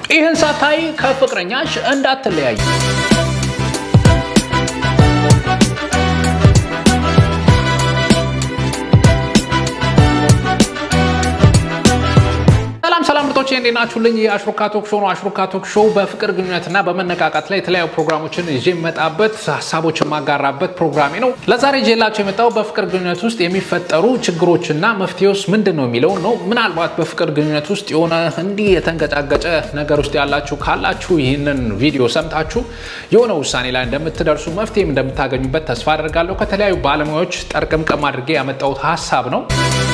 ይህን ሳታይ ከፍቅረኛሽ እንዳትለያዩ። ሰላም ሰላም ምርጦች እንዴት ናችሁልኝ? የአሽሩካ ቶክ ሾው ነው። አሽሩካ ቶክ ሾው በፍቅር ግንኙነትና በመነቃቃት ላይ የተለያዩ ፕሮግራሞችን ይዤ የመጣበት ሀሳቦችን ማጋራበት ፕሮግራሜ ነው። ለዛሬ ይዤላቸው የመጣው በፍቅር ግንኙነት ውስጥ የሚፈጠሩ ችግሮችና መፍትሄውስ ምንድን ነው የሚለው ነው። ምናልባት በፍቅር ግንኙነት ውስጥ የሆነ እንዲህ የተንገጫገጨ ነገር ውስጥ ያላችሁ ካላችሁ ይህንን ቪዲዮ ሰምታችሁ የሆነ ውሳኔ ላይ እንደምትደርሱ መፍትሄም እንደምታገኙበት ተስፋ አደርጋለሁ። ከተለያዩ ባለሙያዎች ጠርቅምቅም አድርጌ ያመጣሁት ሀሳብ ነው።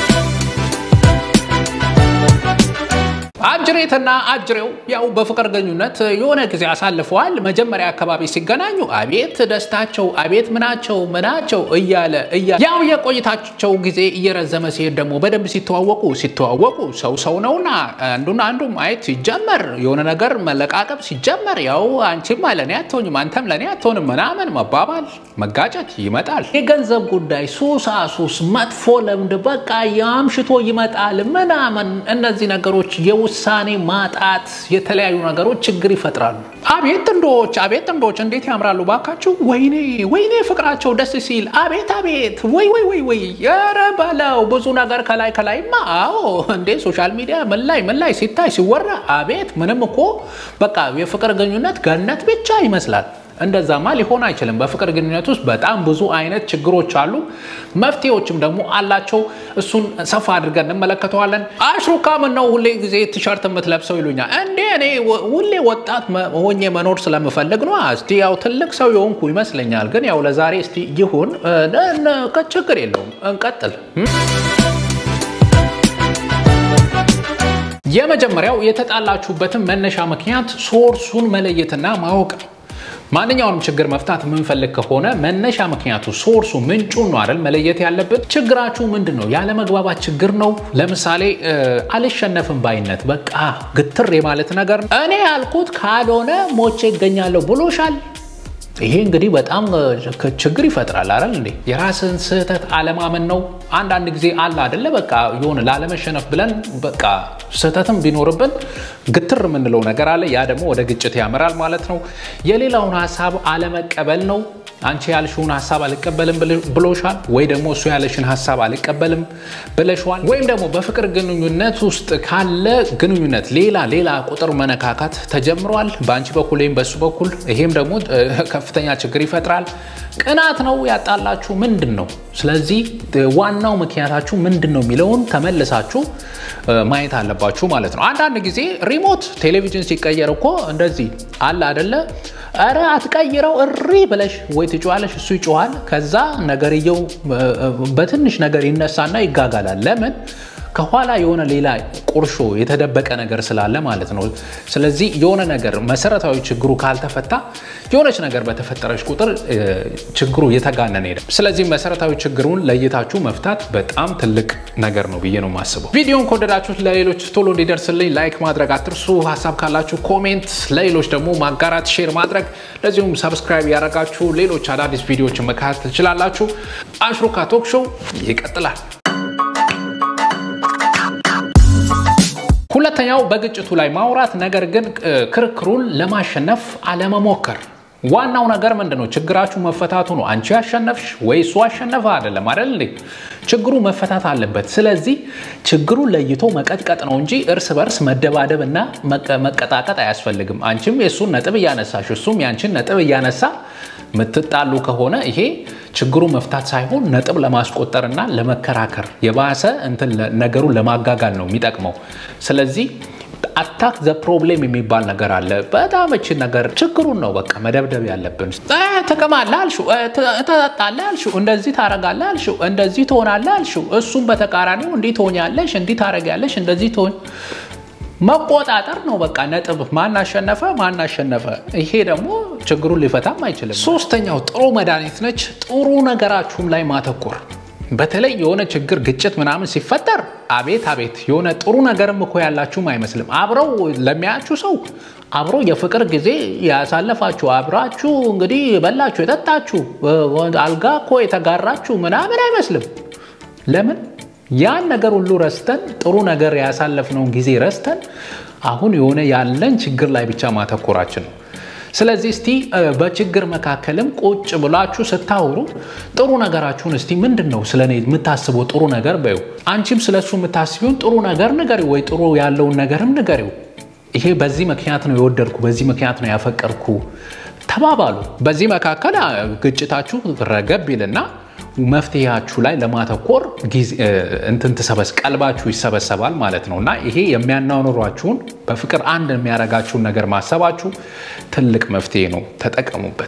አጅሬትና አጅሬው ያው በፍቅር ግንኙነት የሆነ ጊዜ አሳልፈዋል። መጀመሪያ አካባቢ ሲገናኙ አቤት ደስታቸው፣ አቤት ምናቸው ምናቸው እያለ እያለ ያው የቆይታቸው ጊዜ እየረዘመ ሲሄድ ደግሞ በደንብ ሲተዋወቁ ሲተዋወቁ ሰው ሰው ነውና አንዱና አንዱ ማየት ሲጀመር የሆነ ነገር መለቃቀብ ሲጀመር ያው አንቺም ለእኔ አትሆኝም አንተም ለእኔ አትሆንም ምናምን መባባል መጋጨት ይመጣል። የገንዘብ ጉዳይ፣ ሱሳሱስ፣ መጥፎ ልምድ በቃ የአምሽቶ ይመጣል ምናምን እነዚህ ነገሮች የውሳኔ ማጣት የተለያዩ ነገሮች ችግር ይፈጥራሉ። አቤት ጥንዶች አቤት ጥንዶች እንዴት ያምራሉ ባካችሁ! ወይኔ ወይኔ ፍቅራቸው ደስ ሲል አቤት አቤት ወይ ወይ ወይ ወይ ኧረ በለው ብዙ ነገር ከላይ ከላይማ አዎ እንዴ ሶሻል ሚዲያ ምን ላይ ምን ላይ ሲታይ ሲወራ አቤት ምንም እኮ በቃ የፍቅር ግንኙነት ገነት ብቻ ይመስላል። እንደዛማ ሊሆን አይችልም። በፍቅር ግንኙነት ውስጥ በጣም ብዙ አይነት ችግሮች አሉ፣ መፍትሄዎችም ደግሞ አላቸው። እሱን ሰፋ አድርገን እንመለከተዋለን። አሽሩካ ምን ነው ሁሌ ጊዜ ቲሸርት የምትለብሰው ይሉኛል። እንዴ እኔ ሁሌ ወጣት ሆኜ መኖር ስለምፈልግ ነው። እስቲ ያው ትልቅ ሰው የሆንኩ ይመስለኛል፣ ግን ያው ለዛሬ እስቲ ይሁን፣ ችግር የለውም እንቀጥል። የመጀመሪያው የተጣላችሁበትን መነሻ ምክንያት ሶርሱን መለየትና ማወቅ ነው። ማንኛውንም ችግር መፍታት የምንፈልግ ከሆነ መነሻ ምክንያቱ ሶርሱ ምንጩን ነው አይደል መለየት ያለብን። ችግራችሁ ምንድን ነው? ያለመግባባት ችግር ነው። ለምሳሌ አልሸነፍም ባይነት፣ በቃ ግትር የማለት ነገር ነው። እኔ ያልኩት ካልሆነ ሞቼ ይገኛለሁ ብሎሻል። ይሄ እንግዲህ በጣም ችግር ይፈጥራል አይደል እንዴ? የራስን ስህተት አለማመን ነው። አንዳንድ ጊዜ አለ አይደለ? በቃ የሆነ ላለመሸነፍ ብለን በቃ ስህተትም ቢኖርብን ግትር የምንለው ነገር አለ። ያ ደግሞ ወደ ግጭት ያመራል ማለት ነው። የሌላውን ሀሳብ አለመቀበል ነው። አንቺ ያልሽውን ሀሳብ አልቀበልም ብሎሻል፣ ወይ ደግሞ እሱ ያለሽን ሀሳብ አልቀበልም ብለሽዋል። ወይም ደግሞ በፍቅር ግንኙነት ውስጥ ካለ ግንኙነት ሌላ ሌላ ቁጥር መነካካት ተጀምሯል፣ በአንቺ በኩል ወይም በሱ በኩል። ይሄም ደግሞ ከፍተኛ ችግር ይፈጥራል። ቅናት ነው ያጣላችሁ ምንድን ነው? ስለዚህ ዋናው ምክንያታችሁ ምንድን ነው የሚለውን ተመልሳችሁ ማየት አለባችሁ ማለት ነው። አንዳንድ ጊዜ ሪሞት ቴሌቪዥን ሲቀየር እኮ እንደዚህ አለ አደለ? ኧረ አትቀይረው እሪ ብለሽ ወይ ትጮዋለሽ፣ እሱ ይጮዋል። ከዛ ነገርየው በትንሽ ነገር ይነሳና ይጋጋላል። ለምን? ከኋላ የሆነ ሌላ ቁርሾ የተደበቀ ነገር ስላለ ማለት ነው። ስለዚህ የሆነ ነገር መሰረታዊ ችግሩ ካልተፈታ የሆነች ነገር በተፈጠረች ቁጥር ችግሩ እየተጋነነ ሄደ። ስለዚህ መሰረታዊ ችግሩን ለይታችሁ መፍታት በጣም ትልቅ ነገር ነው ብዬ ነው የማስበው። ቪዲዮን ከወደዳችሁት ለሌሎች ቶሎ እንዲደርስልኝ ላይክ ማድረግ አትርሱ። ሀሳብ ካላችሁ ኮሜንት፣ ለሌሎች ደግሞ ማጋራት፣ ሼር ማድረግ እንደዚሁም ሰብስክራይብ ያደረጋችሁ ሌሎች አዳዲስ ቪዲዮዎችን መከታተል ትችላላችሁ። አሽሩካ ቶክ ሾው ይቀጥላል። ሁለተኛው በግጭቱ ላይ ማውራት፣ ነገር ግን ክርክሩን ለማሸነፍ አለመሞከር። ዋናው ነገር ምንድን ነው? ችግራችሁ መፈታቱ ነው። አንቺ ያሸነፍሽ ወይ እሱ አሸነፈ አይደለም አይደል እንዴ? ችግሩ መፈታት አለበት። ስለዚህ ችግሩን ለይቶ መቀጥቀጥ ነው እንጂ እርስ በርስ መደባደብ እና መቀጣቀጥ አያስፈልግም። አንቺም የእሱን ነጥብ እያነሳሽ እሱም ያንቺን ነጥብ እያነሳ ምትጣሉ ከሆነ ይሄ ችግሩ መፍታት ሳይሆን ነጥብ ለማስቆጠር እና ለመከራከር የባሰ እንትን ነገሩን ለማጋጋል ነው የሚጠቅመው። ስለዚህ አታክ ዘ ፕሮብሌም የሚባል ነገር አለ። በጣም እችን ነገር ችግሩን ነው በቃ መደብደብ ያለብን። ትቅማለህ አልሽው፣ ትጠጣለህ አልሽው፣ እንደዚህ ታረጋለህ አልሽው፣ እንደዚህ ትሆናለህ አልሽው። እሱም በተቃራኒው እንዲህ ትሆኛለሽ፣ እንዲህ ታረጊያለሽ፣ እንደዚህ ትሆን መቆጣጠር ነው በቃ ነጥብ። ማን አሸነፈ ማን አሸነፈ። ይሄ ደግሞ ችግሩን ሊፈታም አይችልም። ሶስተኛው ጥሩ መድኃኒት ነች፣ ጥሩ ነገራችሁም ላይ ማተኮር በተለይ የሆነ ችግር ግጭት ምናምን ሲፈጠር አቤት አቤት የሆነ ጥሩ ነገርም እኮ ያላችሁም አይመስልም። አብረው ለሚያያችሁ ሰው አብሮ የፍቅር ጊዜ ያሳለፋችሁ አብራችሁ እንግዲህ የበላችሁ የጠጣችሁ አልጋ እኮ የተጋራችሁ ምናምን አይመስልም። ለምን ያን ነገር ሁሉ ረስተን ጥሩ ነገር ያሳለፍነውን ጊዜ ረስተን አሁን የሆነ ያለን ችግር ላይ ብቻ ማተኮራችን ነው። ስለዚህ እስቲ በችግር መካከልም ቁጭ ብላችሁ ስታወሩ ጥሩ ነገራችሁን እስቲ ምንድን ነው ስለ እኔ የምታስበው ጥሩ ነገር በዩ። አንቺም ስለሱ የምታስቢውን ጥሩ ነገር ንገሪው፣ ወይ ጥሩ ያለውን ነገርም ንገሪው። ይሄ በዚህ ምክንያት ነው የወደድኩ፣ በዚህ ምክንያት ነው ያፈቀርኩ ተባባሉ። በዚህ መካከል ግጭታችሁ ረገብ ይልና መፍትሄያችሁ ላይ ለማተኮር እንትን ትሰበስ ቀልባችሁ ይሰበሰባል ማለት ነው እና ይሄ የሚያናኑሯችሁን በፍቅር አንድ የሚያደርጋችሁን ነገር ማሰባችሁ ትልቅ መፍትሄ ነው። ተጠቀሙበት።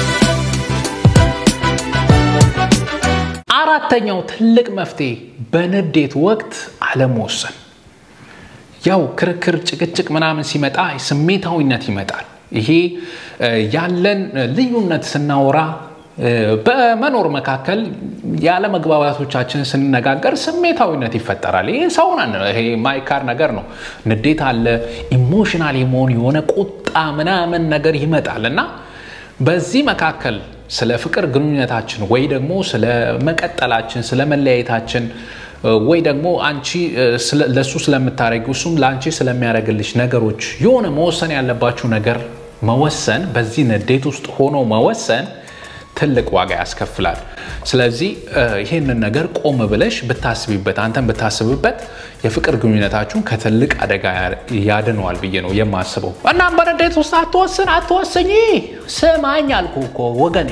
አራተኛው ትልቅ መፍትሄ በንዴት ወቅት አለመወሰን። ያው ክርክር፣ ጭቅጭቅ ምናምን ሲመጣ ስሜታዊነት ይመጣል። ይሄ ያለን ልዩነት ስናወራ በመኖር መካከል ያለ መግባባቶቻችን ስንነጋገር ስሜታዊነት ይፈጠራል። ይሄ ሰው ነን። ይሄ ማይካር ነገር ነው። ንዴት አለ፣ ኢሞሽናል የመሆን የሆነ ቁጣ ምናምን ነገር ይመጣል እና በዚህ መካከል ስለ ፍቅር ግንኙነታችን ወይ ደግሞ ስለ መቀጠላችን ስለ መለያየታችን ወይ ደግሞ አንቺ ለእሱ ስለምታደረጊው እሱም ለአንቺ ስለሚያደርግልሽ ነገሮች የሆነ መወሰን ያለባችሁ ነገር መወሰን፣ በዚህ ንዴት ውስጥ ሆኖ መወሰን ትልቅ ዋጋ ያስከፍላል። ስለዚህ ይህንን ነገር ቆም ብለሽ ብታስቢበት፣ አንተን ብታስብበት የፍቅር ግንኙነታችሁን ከትልቅ አደጋ ያድነዋል ብዬ ነው የማስበው። እናም በንዴት ውስጥ አትወስን፣ አትወስኝ። ስማኝ አልኩ እኮ ወገኔ።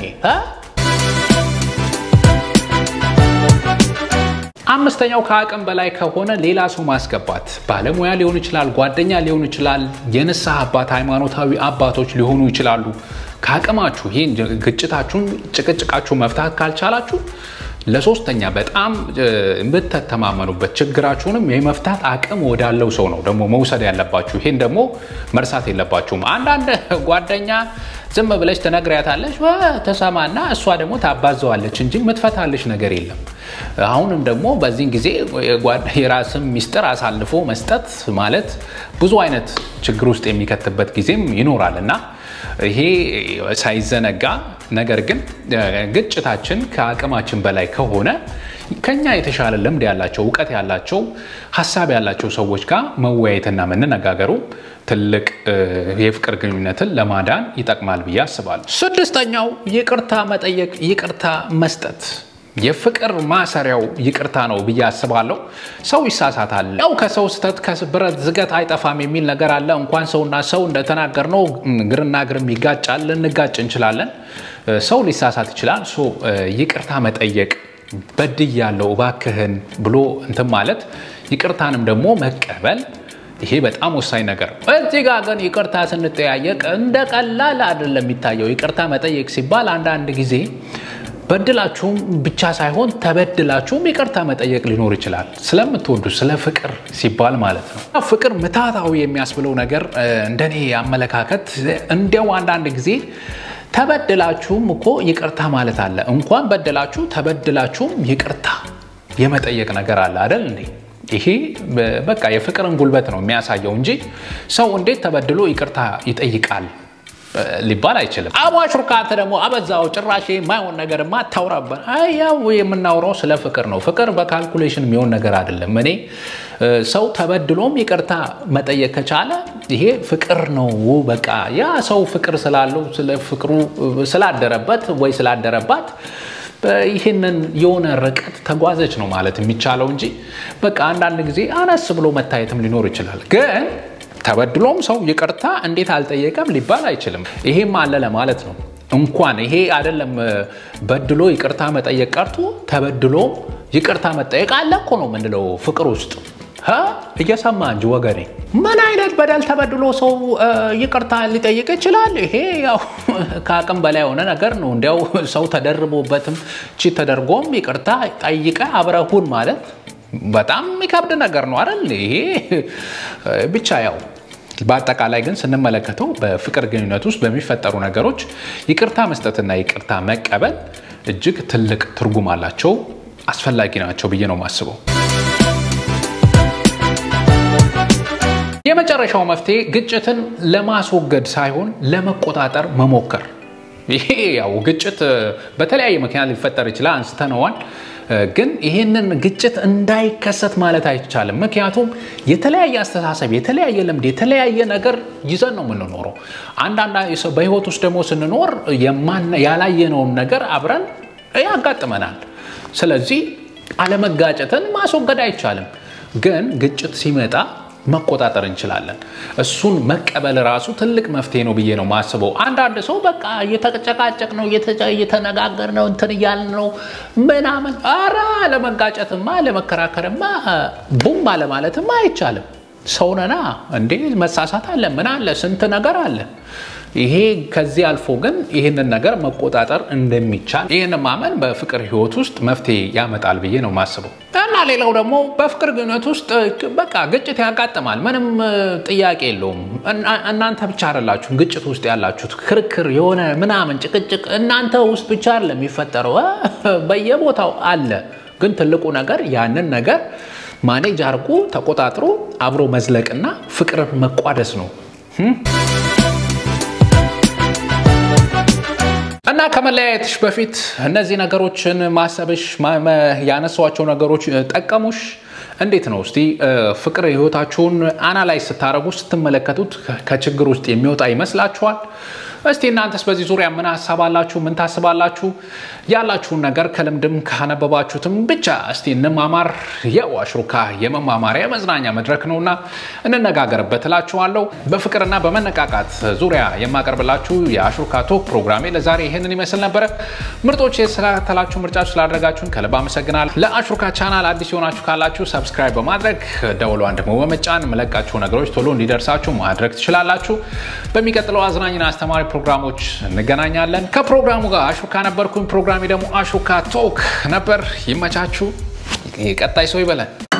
አምስተኛው ከአቅም በላይ ከሆነ ሌላ ሰው ማስገባት፣ ባለሙያ ሊሆን ይችላል፣ ጓደኛ ሊሆን ይችላል፣ የንስሐ አባት፣ ሃይማኖታዊ አባቶች ሊሆኑ ይችላሉ። ከአቅማችሁ ይህን ግጭታችሁን፣ ጭቅጭቃችሁ መፍታት ካልቻላችሁ ለሶስተኛ በጣም የምትተማመኑበት ችግራችሁንም የመፍታት አቅም ወዳለው ሰው ነው ደግሞ መውሰድ ያለባችሁ። ይህን ደግሞ መርሳት የለባችሁም። አንዳንድ ጓደኛ ዝም ብለሽ ትነግሪያታለሽ ተሰማና እሷ ደግሞ ታባዘዋለች እንጂ የምትፈታልሽ ነገር የለም። አሁንም ደግሞ በዚህን ጊዜ የራስም ሚስጥር አሳልፎ መስጠት ማለት ብዙ አይነት ችግር ውስጥ የሚከትበት ጊዜም ይኖራል እና ይሄ ሳይዘነጋ ነገር ግን ግጭታችን ከአቅማችን በላይ ከሆነ ከኛ የተሻለ ልምድ ያላቸው እውቀት ያላቸው ሀሳብ ያላቸው ሰዎች ጋር መወያየትና መነጋገሩ ትልቅ የፍቅር ግንኙነትን ለማዳን ይጠቅማል ብዬ አስባለሁ። ስድስተኛው ይቅርታ መጠየቅ፣ ይቅርታ መስጠት የፍቅር ማሰሪያው ይቅርታ ነው ብዬ አስባለሁ። ሰው ይሳሳታል። ያው ከሰው ስህተት ከብረት ዝገት አይጠፋም የሚል ነገር አለ። እንኳን ሰውና ሰው እንደተናገርነው ግርና ግርም ይጋጫል፣ ልንጋጭ እንችላለን። ሰው ሊሳሳት ይችላል። ይቅርታ መጠየቅ በድያለሁ እባክህን ብሎ እንትን ማለት ይቅርታንም ደግሞ መቀበል ይሄ በጣም ወሳኝ ነገር ነው። እዚህ ጋር ግን ይቅርታ ስንጠያየቅ እንደ ቀላል አይደለም የሚታየው። ይቅርታ መጠየቅ ሲባል አንዳንድ ጊዜ በድላችሁም ብቻ ሳይሆን ተበድላችሁም ይቅርታ መጠየቅ ሊኖር ይችላል። ስለምትወዱ ስለ ፍቅር ሲባል ማለት ነው። ፍቅር ምታታዊ የሚያስብለው ነገር እንደኔ አመለካከት እንዲያው አንዳንድ ጊዜ ተበድላችሁም እኮ ይቅርታ ማለት አለ። እንኳን በድላችሁ ተበድላችሁም ይቅርታ የመጠየቅ ነገር አለ አይደል እንዴ? ይሄ በቃ የፍቅርን ጉልበት ነው የሚያሳየው እንጂ ሰው እንዴት ተበድሎ ይቅርታ ይጠይቃል ሊባል አይችልም። አቧሽ ርካት ደግሞ አበዛው ጭራሽ የማይሆን ነገር ማታውራበት። ያው የምናውራው ስለ ፍቅር ነው። ፍቅር በካልኩሌሽን የሚሆን ነገር አይደለም። እኔ ሰው ተበድሎም ይቅርታ መጠየቅ ከቻለ ይሄ ፍቅር ነው። በቃ ያ ሰው ፍቅር ስላለው ስለ ፍቅሩ ስላደረበት ወይ ስላደረባት ይህንን የሆነ ርቀት ተጓዘች ነው ማለት የሚቻለው እንጂ በቃ አንዳንድ ጊዜ አነስ ብሎ መታየትም ሊኖር ይችላል ግን ተበድሎም ሰው ይቅርታ እንዴት አልጠየቀም ሊባል አይችልም። ይሄም አለ ለማለት ነው። እንኳን ይሄ አይደለም በድሎ ይቅርታ መጠየቅ ቀርቶ ተበድሎ ይቅርታ መጠየቅ አለ እኮ ነው የምንለው ፍቅር ውስጥ እየሰማ እንጂ ወገኔ፣ ምን አይነት በደል ተበድሎ ሰው ይቅርታ ሊጠይቅ ይችላል? ይሄ ያው ከአቅም በላይ የሆነ ነገር ነው። እንዲያው ሰው ተደርቦበትም ቺ ተደርጎም ይቅርታ ጠይቀ አብረሁን ማለት በጣም የሚከብድ ነገር ነው አይደል? ይሄ ብቻ ያው በአጠቃላይ ግን ስንመለከተው በፍቅር ግንኙነት ውስጥ በሚፈጠሩ ነገሮች ይቅርታ መስጠትና ይቅርታ መቀበል እጅግ ትልቅ ትርጉም አላቸው፣ አስፈላጊ ናቸው ብዬ ነው የማስበው። የመጨረሻው መፍትሄ ግጭትን ለማስወገድ ሳይሆን ለመቆጣጠር መሞከር። ይሄ ያው ግጭት በተለያየ ምክንያት ሊፈጠር ይችላል፣ አንስተነዋል። ግን ይህንን ግጭት እንዳይከሰት ማለት አይቻልም። ምክንያቱም የተለያየ አስተሳሰብ፣ የተለያየ ልምድ፣ የተለያየ ነገር ይዘን ነው የምንኖረው። አንዳንድ በህይወት ውስጥ ደግሞ ስንኖር ያላየነውን ነገር አብረን ያጋጥመናል። ስለዚህ አለመጋጨትን ማስወገድ አይቻልም። ግን ግጭት ሲመጣ መቆጣጠር እንችላለን። እሱን መቀበል ራሱ ትልቅ መፍትሄ ነው ብዬ ነው ማስበው። አንዳንድ ሰው በቃ እየተጨቃጨቅ ነው እየተነጋገር ነው እንትን እያልን ነው ምናምን። ኧረ ለመጋጨትማ ለመከራከርማ ቡም አለማለትማ አይቻልም። ሰውነና እንዴ መሳሳት አለ ምን አለ ስንት ነገር አለ። ይሄ ከዚህ አልፎ ግን ይህንን ነገር መቆጣጠር እንደሚቻል ይህን ማመን በፍቅር ህይወት ውስጥ መፍትሄ ያመጣል ብዬ ነው ማስበው። እና ሌላው ደግሞ በፍቅር ግንኙነት ውስጥ በቃ ግጭት ያጋጥማል። ምንም ጥያቄ የለውም። እናንተ ብቻ አይደላችሁም ግጭት ውስጥ ያላችሁት። ክርክር የሆነ ምናምን ጭቅጭቅ እናንተ ውስጥ ብቻ አይደለም የሚፈጠረው፣ በየቦታው አለ። ግን ትልቁ ነገር ያንን ነገር ማኔጅ አድርጎ ተቆጣጥሮ አብሮ መዝለቅና ፍቅርን መቋደስ ነው። እና ከመለያየትሽ በፊት እነዚህ ነገሮችን ማሰብሽ ያነሷቸው ነገሮች ጠቀሙሽ? እንዴት ነው እስቲ ፍቅር ህይወታችሁን አናላይዝ ስታደርጉ ስትመለከቱት ከችግር ውስጥ የሚወጣ ይመስላችኋል? እስቲ እናንተስ በዚህ ዙሪያ ምን ሀሳብ አላችሁ? ምን ታስባላችሁ? ያላችሁን ነገር ከልምድም ካነበባችሁትም ብቻ እስቲ እንማማር። ያው አሽሩካ የመማማሪያ የመዝናኛ መድረክ ነውና እንነጋገርበት እላችኋለሁ። በፍቅርና በመነቃቃት ዙሪያ የማቀርብላችሁ የአሽሩካ ቶክ ፕሮግራሜ ለዛሬ ይህንን ይመስል ነበረ። ምርጦች የተከታተላችሁ ምርጫችሁ ስላደረጋችሁን ከልብ አመሰግናለሁ። ለአሽሩካ ቻናል አዲስ የሆናችሁ ካላችሁ ሰብስክራይብ በማድረግ ደወሏን ደግሞ በመጫን መለቃችሁ ነገሮች ቶሎ እንዲደርሳችሁ ማድረግ ትችላላችሁ። በሚቀጥለው አዝናኝና አስተማሪ ፕሮግራሞች እንገናኛለን። ከፕሮግራሙ ጋር አሹካ ነበርኩኝ። ፕሮግራሜ ደግሞ አሹካ ቶክ ነበር። ይመቻችሁ። ቀጣይ ሰው ይበለን።